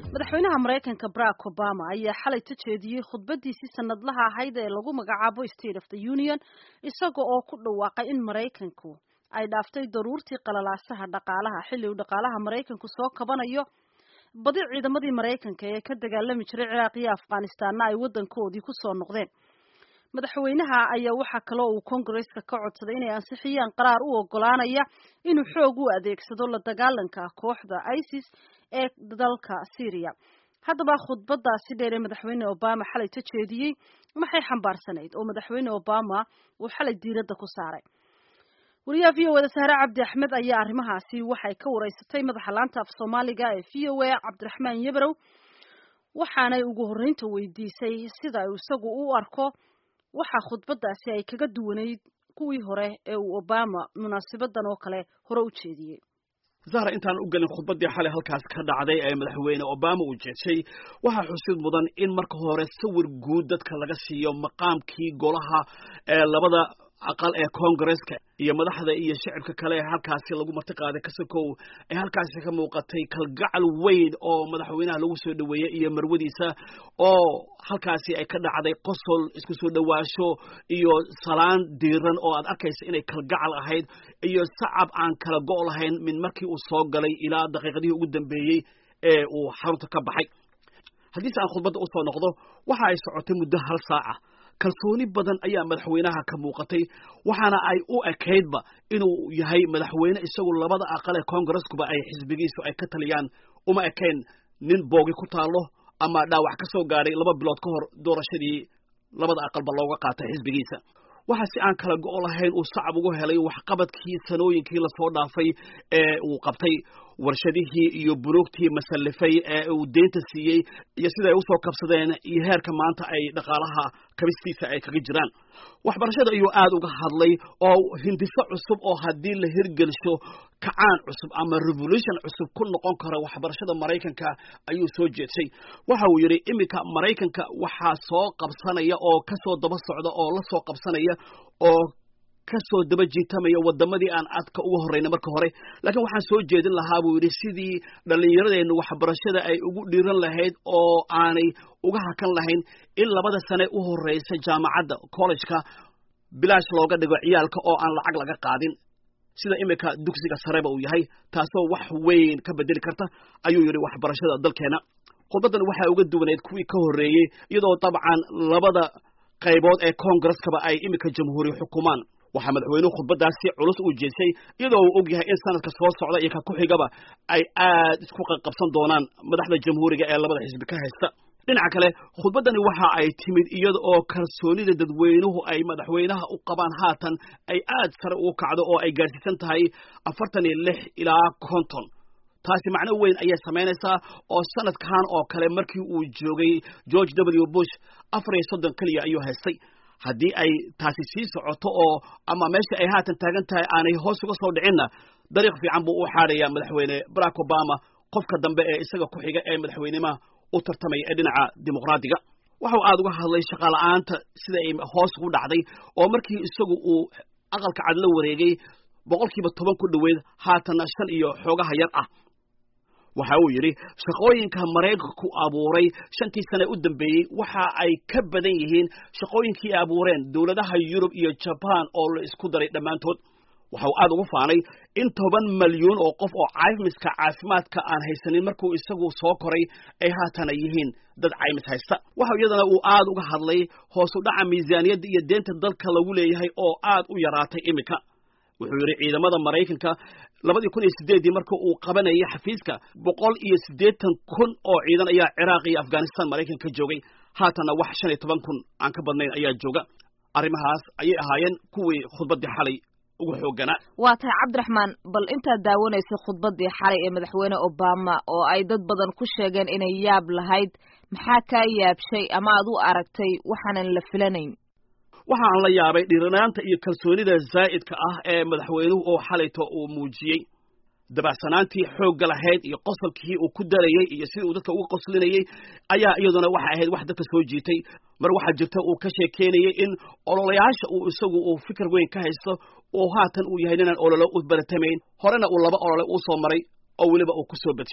madaxweynaha maraykanka barack obama ayaa xalay ka jeediyey khudbadiisii sanadlaha ahayd ee lagu magacaabo state of the union isaga oo ku dhawaaqay in maraykanku ay dhaaftay daruurtii qalalaasaha dhaqaalaha xilli uu dhaqaalaha maraykanku soo kabanayo badi ciidamadii maraykanka ee ka dagaalami jiray ciraaq iyo afghanistanna ay waddankoodii kusoo noqdeen madaxweynaha ayaa waxaa kaloo uu kongareska ka codsaday inay ansixiyaan qaraar u ogolaanaya inuu xoog u adeegsado la dagaalanka kooxda isis ee dalka syria haddaba khudbadaasi dheer ee madaxweyne obama xalay ka jeediyey maxay xambaarsanayd oo madaxweyne obama uu xalay diiradda ku saaray wariyaha v o eda sahre cabdi axmed ayaa arrimahaasi waxay ka wareysatay madaxa laanta af soomaaliga ee v o a cabdiraxmaan yebrow waxaanay ugu horreynta weydiisay sida uu isagu u arko waxaa khudbadaasi ay kaga duwanayd kuwii hore ee uu obama munaasabadan oo kale hore u jeediyey zahra intaan u gelin khudbaddii xalay halkaas ka dhacday ee madaxweyne obama uu jeeshay waxaa xusid mudan in marka hore sawir guud dadka laga siiyo maqaamkii golaha ee labada aqal ee congaresska iyo madaxda iyo shicibka kale ee halkaasi lagu marti qaaday kasakow ee halkaasi ka muuqatay kalgacal weyn oo madaxweynaha lagu soo dhoweeyey iyo marwadiisa oo halkaasi ay ka dhacday qosol isku soo dhowaasho iyo salaan diiran oo aad arkaysa inay kalgacal ahayd iyo sacab aan kala go' lahayn min markii uu soo galay ilaa daqiiqadihii ugu dambeeyey ee uu xarunta ka baxay haddiise aan khudbadda usoo noqdo waxa ay socotay muddo hal saaca kalsooni badan ayaa madaxweynaha ka muuqatay waxaana ay u ekaydba inuu yahay madaxweyne isagu labada aqal ee congareskuba ay xisbigiisu ay ka taliyaan uma ekayn nin boogi ku taallo ama dhaawac ka soo gaadhay laba bilood ka hor doorashadii labada aqalba looga qaatay xisbigiisa waxa si aan kala go' lahayn uu sacab ugu helay waxqabadkii sanooyinkii lasoo dhaafay ee uu qabtay warshadihii iyo bunuugtii masallifay ee uu deynta siiyey iyo sida ay usoo kabsadeen iyo heerka maanta ay dhaqaalaha kabistiisa ay kaga jiraan waxbarashada ayuu aad uga hadlay oo hindiso cusub oo haddii la hirgelsho kacaan cusub ama revolution cusub ku noqon kara waxbarashada maraykanka ayuu soo jeedshay waxa uu yidhi iminka maraykanka waxaa soo qabsanaya oo kasoo daba socda oo la soo qabsanaya oo kasoo daba jiitamaya wadamadii aan adka uga horreyna marka hore laakiin waxaan soo jeedin lahaa buu yidhi sidii dhallinyaradeennu waxbarashada ay ugu dhiiran lahayd oo aanay uga hakan lahayn in labada sane u horreysa jaamacadda collejka bilaash looga dhigo ciyaalka oo aan lacag laga qaadin sida iminka dugsiga sareba uu yahay taasoo wax weyn ka bedeli karta ayuu yidhi waxbarashada dalkeena khudbaddan waxaa uga duwaneyd kuwii ka horreeyey iyadoo dabcan labada qaybood ee congareskaba ay iminka jamhuuri xukumaan waxaa madaxweynuhu khudbadaasi culus uu jeesay iyadoo uu og yahay in sanadka soo socda iyo ka ku xigaba ay aad isku qabsan doonaan madaxda jamhuuriga ee labada xisbi ka haysta dhinaca kale khudbaddani waxa ay timid iyada oo kalsoonida dadweynuhu ay madaxweynaha u qabaan haatan ay aad sare ugu kacdo oo ay gaadhsiisan tahay afartan iyo lix ilaa konton taasi macno weyn ayay samaynaysaa oo sanadkan oo kale markii uu joogay george w bush afar iyo soddon keliya ayuu haystay haddii ay taasi sii socoto oo ama meesha ay haatan taagan tahay aanay hoos uga soo dhicinna dariiq fiican buu u xaadhayaa madaxweyne barack obama qofka dambe ee isaga ku xiga ee madaxweynemaha u tartamaya ee dhinaca dimuqraadiga waxau aad uga hadlay shaqala-aanta sida ay hoos ugu dhacday oo markii isagu uu aqalka cad la wareegay boqolkiiba toban ku dhoweyd haatanna shan iyo xoogaha yar ah waxa uu yidhi shaqooyinka maraykanku abuuray shantii sane u dambeeyey waxa ay ka badan yihiin shaqooyinkii ay abuureen dowladaha yurub iyo jabaan oo la isku daray dhammaantood waxa uu aad ugu faanay in toban malyuun oo qof oo caymiska caafimaadka aan haysanin markuu isagu soo koray ay haatana yihiin dad caymis haysta waxa iyadana uu aad uga hadlay hoos u dhaca miisaaniyadda iyo deenta dalka lagu leeyahay oo aad u yaraatay iminka wuxuu yidhi ciidamada maraykanka labadii kun iyo sideeddii marka uu qabanayay xafiiska boqol iyo siddeetan kun oo ciidan ayaa ciraaq iyo afghanistan maraykanka joogay haatanna wax shan iyo toban kun aan ka badnayn ayaa jooga arrimahaas ayay ahaayeen kuwii khudbaddii xalay ugu xoogganaa waa tahay cabdiraxmaan bal intaad daawanaysay khudbaddii xalay ee madaxweyne obama oo ay dad badan ku sheegeen inay yaab lahayd maxaa kaa yaabshay ama aad u aragtay waxaanan la filanayn waxaan la yaabay dhiiranaanta iyo kalsoonida zaa'idka ah ee madaxweynuhu oo xalayto uu muujiyey dabacsanaantii xoogga lahayd iyo qosolkii uu ku darayey iyo sidii uu dadka uga qoslinayey ayaa iyaduna waxay ahayd wax dadka soo jiitay mar waxaa jirta uu ka sheekeynayey in ololayaasha uu isagu uu fikir weyn ka haysto oo haatan uu yahay ninaan ololo u baratamayn horena uu laba olole uu soo maray oo weliba uu ku soo bedshay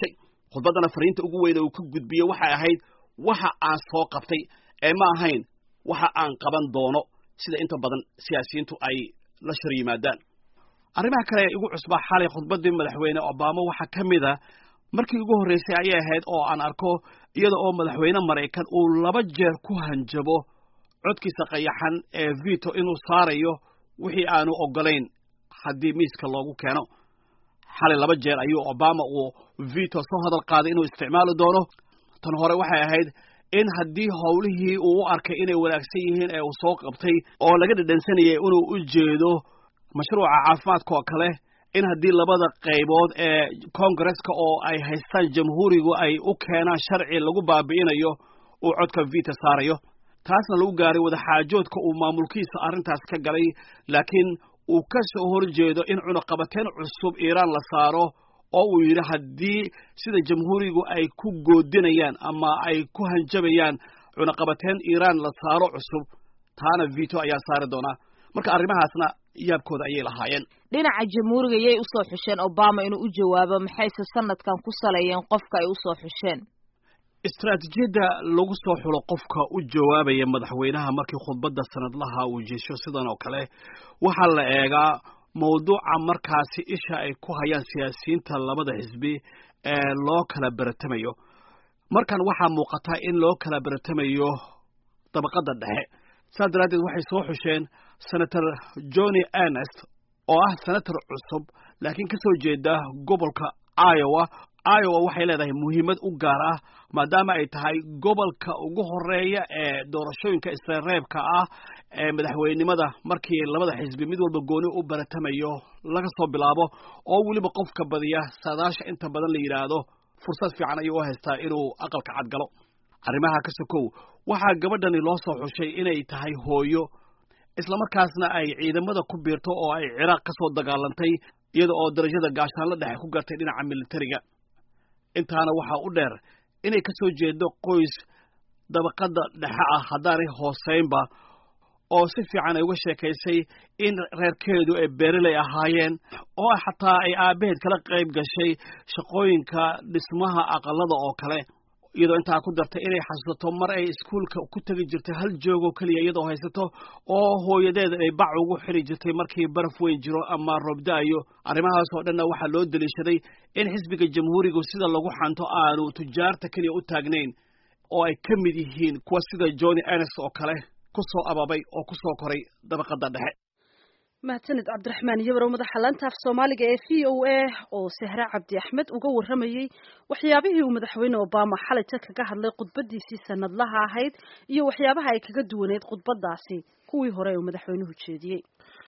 khudbaddana fariinta ugu weyne uu ka gudbiye waxay ahayd waxa aan soo qabtay ee ma ahayn waxa aan qaban doono sida inta badan siyaasiyiintu ay la shar yimaadaan arrimaha kale ee igu cusbaa xalay khudbaddii madaxweyne obama waxaa ka mid a markii ugu horreysay ayay ahayd oo aan arko iyada oo madaxweyne maraykan uu laba jeer ku hanjabo codkiisa qayaxan ee vito inuu saarayo wixii aanu oggolayn haddii miiska loogu keeno xalay laba jeer ayuu obama uu vito soo hadal qaaday inuu isticmaali doono tan hore waxay ahayd in haddii howlihii uu u arkay inay wanaagsan yihiin ee uu soo qabtay oo laga dhadhansanayay inuu u jeedo mashruuca caafimaadka oo kale in haddii labada qaybood ee koongareska oo ay haystaan jamhuurigu ay u keenaan sharci lagu baabi'inayo uu codka vita saarayo taasna lagu gaaray wadaxaajoodka uu maamulkiisa arrintaas ka galay laakiin uu ka soo horjeedo in cunaqabateen cusub iiraan la saaro oo uu yidhi haddii sida jamhuurigu ay ku goodinayaan ama ay ku hanjabayaan cunaqabateen iiraan la saaro cusub taana vito ayaa saari doonaa marka arrimahaasna yaabkooda ayay lahaayeen dhinaca jamhuuriga yay usoo xusheen obama inuu u jawaabo maxayse sanadkan ku saleeyeen qofka ay usoo xusheen istaraatiijiyadda lagu soo xulo qofka u jawaabaya madaxweynaha markii khudbadda sanadlaha uu jeesho sidan oo kale waxaa la eegaa mawduuca markaasi isha ay ku hayaan siyaasiyiinta labada xisbi ee loo kala beratamayo markan waxaa muuqataa in loo kala beratamayo dabaqadda dhexe saas daraaddeed waxay soo xusheen senator johnny ernest oo ah senator cusub laakiin ka soo jeeda gobolka iowa iowa waxay leedahay muhiimad u gaar ah maadaama ay tahay gobolka ugu horeeya ee doorashooyinka isreebka ah ee madaxweynenimada markii labada xisbi mid walba gooni u baratamayo laga soo bilaabo oo weliba qofka badiya saadaasha inta badan la yidhaahdo fursad fiican ayuu u haystaa inuu aqalka cadgalo arrimaha ka sokow waxaa gabadhani loo soo xushay inay tahay hooyo islamarkaasna ay ciidamada ku biirto oo ay ciraaq ka soo dagaalantay iyada oo darajada gaashaanla dhexe ku gartay dhinaca militariga intaana waxaa u dheer inay ka soo jeedo qoys dabaqadda dhexe ah haddaanay hooseynba oo si fiican ay uga sheekaysay in reerkeedu ay beereley ahaayeen oo xataa ay aabbaheed kala qayb gashay shaqooyinka dhismaha aqalada oo kale iyadoo intaa ku dartay inay xasuusato mar ay iskuulka ku tegi jirtay hal joogoo keliya iyadoo haysato oo hooyadeed ay bac ugu xiri jirtay markii baraf weyn jiro ama roobda'ayo arrimahaas oo dhanna waxaa loo deliishaday in xisbiga jamhuurigu sida lagu xanto aanu tujaarta keliya u taagnayn oo ay ka mid yihiin kuwa sida johnny ernest oo kale ku soo ababay oo ku soo koray dabaqadda dhexe mahadsanid cabdiraxmaan yabarow madaxa laanta af soomaaliga ee v o a oo sahre cabdi axmed uga warramayey waxyaabihii uu madaxweyne obama xalayta kaga hadlay khudbadiisii sanadlaha ahayd iyo waxyaabaha ay kaga duwaneyd khudbadaasi kuwii hore uu madaxweynuhu jeediyey